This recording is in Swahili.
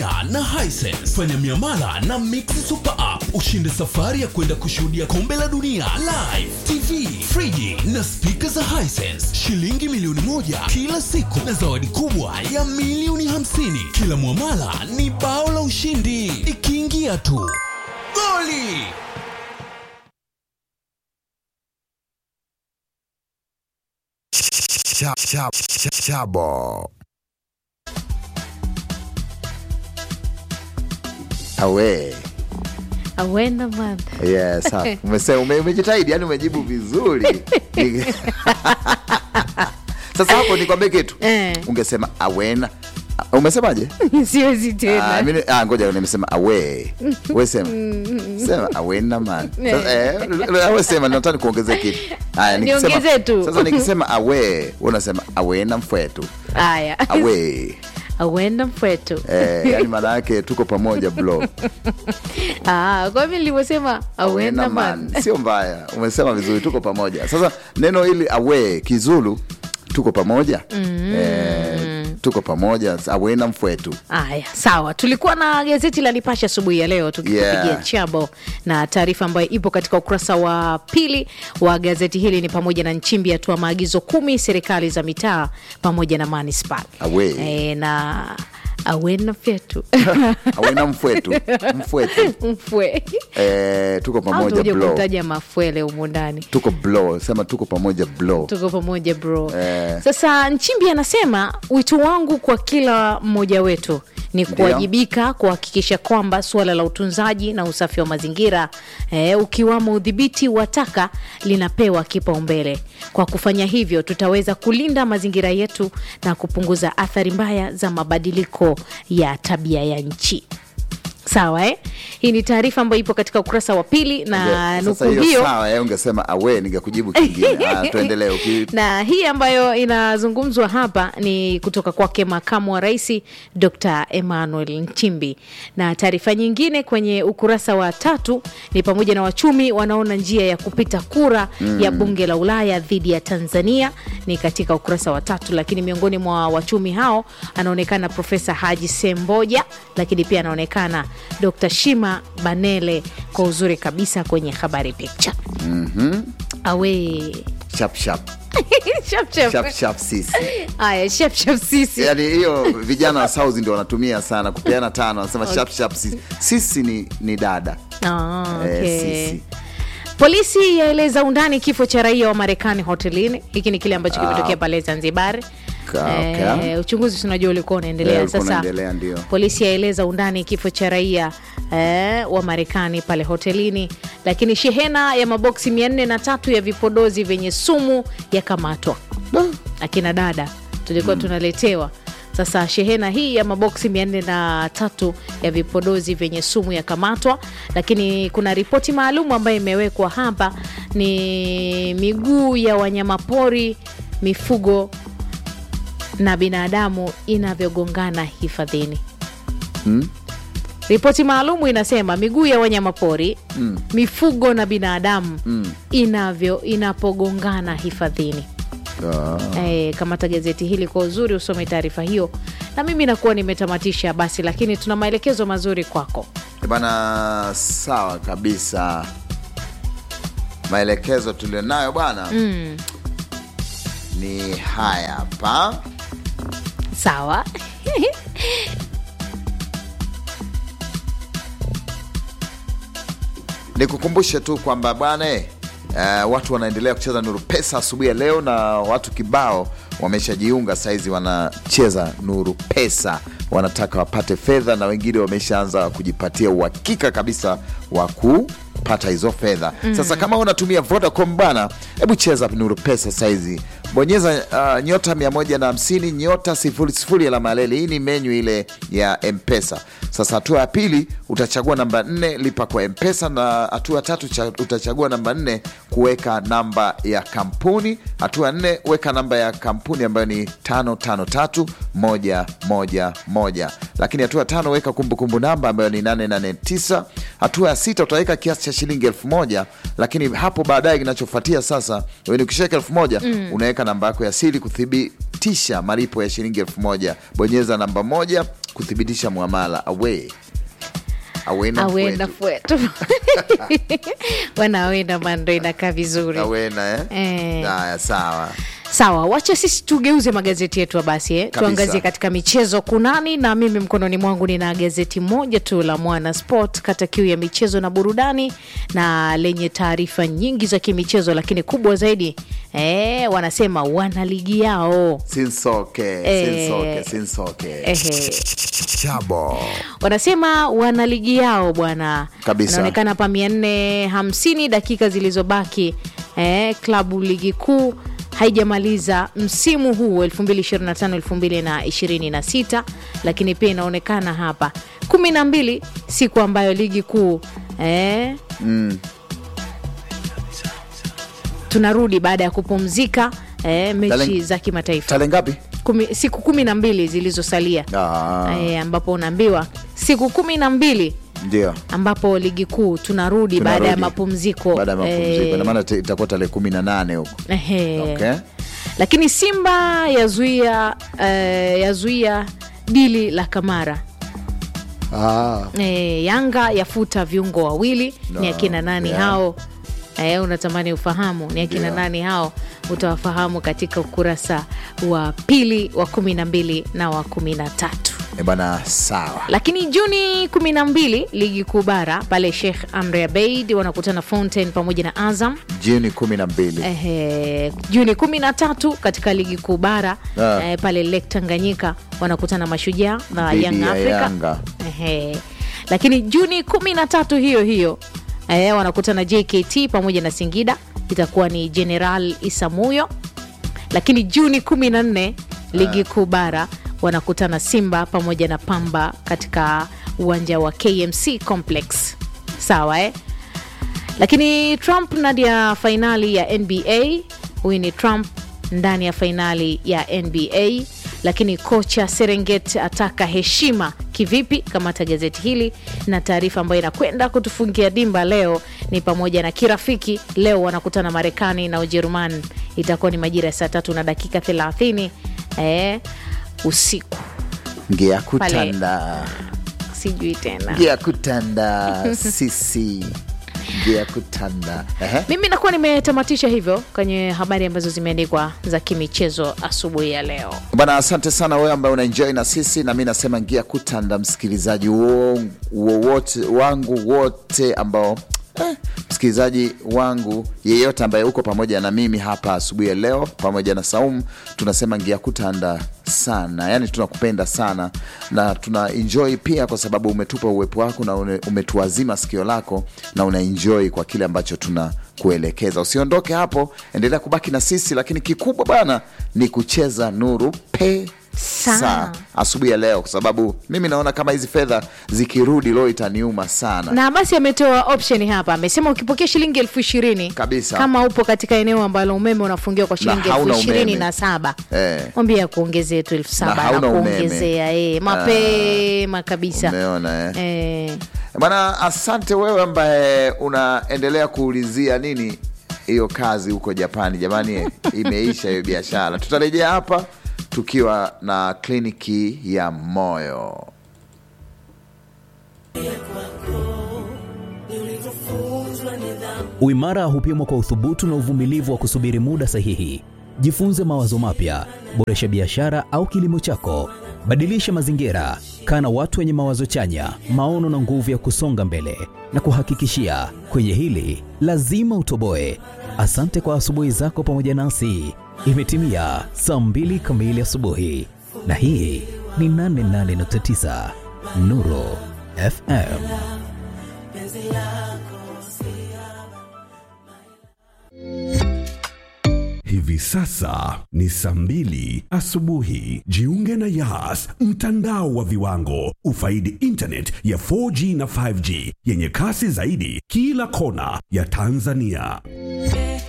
dunia na Hisense. Fanya miamala na Mix Super App ushinde safari ya kwenda kushuhudia kombe la dunia live, TV, friji na spika za Hisense, shilingi milioni moja kila siku na zawadi kubwa ya milioni hamsini. Kila mwamala ni bao la ushindi, ikiingia tu goli. Cha- cha- cha- Chabo. Awe. awenda man Yes, sawa. Umesema ume- umejitahidi, yani umejibu vizuri. Ni- Sasa hapo nikwambie kitu. Eh. Ungesema awena. Umesemaje? siwezi Ah, tena mimi ah, ngoja nimesema awe. Wewe sema. Sema awena man. Sasa eh, wewe sema nataka nikuongezee kitu. Haya nikisema. Niongezee tu. Sasa nikisema awe, wewe unasema awena mfwetu. haya Awe. awenda mfwetu Eh, yani maana yake tuko pamoja bro. Ah, kwa mimi nilivyosema awenda man sio mbaya, umesema vizuri, tuko pamoja. Sasa neno hili awe kizulu, tuko pamoja eh, tuko pamoja, awena mfwetu Aya, sawa. Tulikuwa na gazeti la Nipashe asubuhi ya leo tukipigia Yeah. chabo na taarifa ambayo ipo katika ukurasa wa pili wa gazeti hili ni pamoja na Nchimbi atoa maagizo kumi serikali za mitaa pamoja na manispaa Awe. e, na awena fyetu awena mfwetu mfwetu mfwe eh, tuko au pamoja tuje bro, kutaja mafwele humu ndani tuko bro, sema tuko pamoja bro. tuko pamoja bro Eh. sasa nchimbi anasema wito wangu kwa kila mmoja wetu ni Ndio. kuwajibika kuhakikisha kwamba suala la utunzaji na usafi wa mazingira eh, ukiwamo udhibiti wa taka linapewa kipaumbele kwa kufanya hivyo tutaweza kulinda mazingira yetu na kupunguza athari mbaya za mabadiliko ya tabia ya nchi sawa eh? hii ni taarifa ambayo ipo katika ukurasa wa pili na Sasa nukuu hiyo hiyo sawa, eh, ungesema awe, ningekujibu kingine. Ah, tuendelee uki na hii ambayo inazungumzwa hapa ni kutoka kwake makamu wa rais Dr Emmanuel Nchimbi. Na taarifa nyingine kwenye ukurasa wa tatu ni pamoja na wachumi wanaona njia ya kupita kura ya bunge la Ulaya dhidi ya Tanzania, ni katika ukurasa wa tatu. Lakini miongoni mwa wachumi hao anaonekana Profesa Haji Semboja, lakini pia anaonekana Dr Shima Banele kwa uzuri kabisa kwenye habari picha. Awe sharp sharp Chap, chap. sharp sharp sisi Aya, chap, chap, sisi yani hiyo vijana wa South ndio wanatumia sana kupeana tano, wanasema sharp sharp sisi. Sisi ni, ni dada Ah, eh, okay. sisi Polisi yaeleza undani kifo cha raia wa Marekani hotelini. Hiki ni kile ambacho kimetokea pale Zanzibar. Ka- okay. Eh, uchunguzi si unajua ulikuwa unaendelea Eh, ulikuwa sasa. unaendelea, ndio. Polisi yaeleza undani kifo cha raia eh, wa Marekani pale hotelini, lakini shehena ya maboksi mia nne na tatu ya vipodozi vyenye sumu yakamatwa. Akina dada tulikuwa tunaletewa sasa shehena hii ya maboksi mia nne na tatu ya vipodozi vyenye sumu yakamatwa, lakini kuna ripoti maalum ambayo imewekwa hapa, ni miguu ya wanyamapori, mifugo na binadamu inavyogongana hifadhini. Ripoti maalumu inasema miguu ya wanyamapori mifugo na binadamu inavyo inapogongana hifadhini. Ah. E, kamata gazeti hili kwa uzuri, usome taarifa hiyo, na mimi nakuwa nimetamatisha basi, lakini tuna maelekezo mazuri kwako. Eh, Bwana, sawa kabisa. Maelekezo tulionayo bwana ni haya hapa. Sawa. Nikukumbushe tu kwamba bwana eh, eh, watu wanaendelea kucheza Nuru Pesa asubuhi ya leo, na watu kibao wameshajiunga saizi, wanacheza Nuru Pesa, wanataka wapate fedha, na wengine wameshaanza kujipatia uhakika kabisa wa kupata hizo fedha. Sasa kama unatumia Vodacom bwana, hebu cheza Nuru Pesa saizi, bonyeza uh, nyota 150 nyota 00 alama ya leli. Hii ni menyu ile ya Mpesa. Sasa hatua ya pili utachagua namba nne lipa kwa Mpesa, na hatua ya tatu cha, utachagua namba nne kuweka namba ya kampuni. Hatua ya nne weka namba ya kampuni ambayo ni tano tano tatu moja moja moja, lakini hatua ya tano weka kumbukumbu namba ambayo ni nane nane tisa. Hatua ya sita utaweka kiasi cha shilingi elfu moja lakini hapo baadaye kinachofuatia sasa, wewe ukishaweka elfu moja unaweka namba yako ya siri kuthibitisha malipo ya shilingi elfu moja Bonyeza namba moja kuthibitisha mwamala awe awena awenda kwetu. fwetu wana awenda mando inakaa vizuri awena eh? Eh. haya sawa sawa wacha sisi tugeuze magazeti yetu basi eh? Kabisa. tuangazie katika michezo kunani na mimi mkononi mwangu nina gazeti moja tu la mwana sport kata kiu ya michezo na burudani na lenye taarifa nyingi za kimichezo lakini kubwa zaidi eh, wanasema wana ligi yao sinsoke Eh. sinsoke sinsoke Ehe. chabo wanasema wana ligi yao bwana Kabisa. inaonekana hapa mia nne hamsini dakika zilizobaki eh, klabu ligi kuu haijamaliza msimu huu 2025 2026 lakini pia inaonekana hapa kumi na mbili siku ambayo ligi kuu eh, tunarudi baada ya kupumzika eh, mechi Tarehe- za kimataifa tale ngapi kumi, siku kumi na mbili zilizosalia Ah. e, ambapo unaambiwa siku kumi na mbili ndio ambapo ligi kuu tunarudi, baada ya Tunarudi. mapumziko baada ya mapumziko Eh, ina maana te- itakuwa tarehe kumi na nane huko ehe. okay. lakini simba yazuia eh, yazuia dili la kamara ah. e, yanga yafuta viungo wawili ni No, akina nani yeah. hao e, unatamani ufahamu ni akina Yeah. nani hao utawafahamu katika ukurasa wa pili wa kumi na mbili na wa kumi na tatu E bana sawa lakini juni 12 ligi kuu bara pale Sheikh Amri Abeid wanakutana Fountain pamoja na Azam. juni kumi na mbili Ehe, juni 13 katika ligi kuu bara Ah. eh, pale Lake Tanganyika wanakutana Mashujaa na Dhidi Young ya Africa. Yanga. Ehe. Lakini juni 13 hiyo hiyo eh, wanakutana JKT pamoja na Singida, itakuwa ni General Isamuyo. Lakini juni 14 ligi kuu bara wanakutana Simba pamoja na Pamba katika uwanja wa KMC Complex. Sawa eh? Lakini Trump ndani ya fainali ya NBA. Huyu ni Trump ndani ya fainali ya NBA. Lakini kocha Serengeti ataka heshima kivipi? Kamata gazeti hili na taarifa ambayo inakwenda kutufungia dimba leo ni pamoja na kirafiki. Leo wanakutana Marekani na Ujerumani, itakuwa ni majira ya saa tatu na dakika 30 eh, usiku. ngia kutanda Sijui tena ngia kutanda sisi ngia kutanda Ehe. mimi nakuwa nimetamatisha hivyo kwenye habari ambazo zimeandikwa za kimichezo asubuhi ya leo. bwana asante sana wewe ambaye unaenjoy na sisi na mi nasema ngia kutanda msikilizaji wo- wowote wangu wote ambao eh, msikilizaji wangu yeyote ambaye uko pamoja na mimi hapa asubuhi ya leo pamoja na Saumu tunasema ngia kutanda sana yani tunakupenda sana na tuna enjoy pia kwa sababu umetupa uwepo wako na une- umetuazima sikio lako na una enjoy kwa kile ambacho tuna kuelekeza usiondoke hapo endelea kubaki na sisi lakini kikubwa bana ni kucheza nuru pe Sa. saa asubuhi ya leo kwa sababu mimi naona kama hizi fedha zikirudi leo itaniuma sana Na basi ametoa option hapa, amesema ukipokea shilingi elfu ishirini Kabisa. kama upo katika eneo ambalo umeme unafungiwa kwa shilingi elfu hauna ishirini umeme. na saba Eh. mwambie akuongezee tu elfu saba Na na hauna umeme. kuongezea eh, mapema kabisa umeona eh? eh. bwana asante wewe ambaye unaendelea kuulizia nini hiyo kazi huko japani jamani eh, imeisha hiyo biashara tutarejea hapa tukiwa na kliniki ya moyo Uimara hupimwa kwa uthubutu na uvumilivu wa kusubiri muda sahihi. Jifunze mawazo mapya, boresha biashara au kilimo chako, badilisha mazingira, kaa na watu wenye mawazo chanya, maono na nguvu ya kusonga mbele. Na kuhakikishia kwenye hili lazima utoboe. Asante kwa asubuhi zako pamoja nasi. Imetimia saa mbili kamili asubuhi, na hii ni 88.9 Nuru FM. Hivi sasa ni saa mbili asubuhi. Jiunge na Yas, mtandao wa viwango. Ufaidi internet ya 4G na 5G yenye kasi zaidi kila kona ya Tanzania.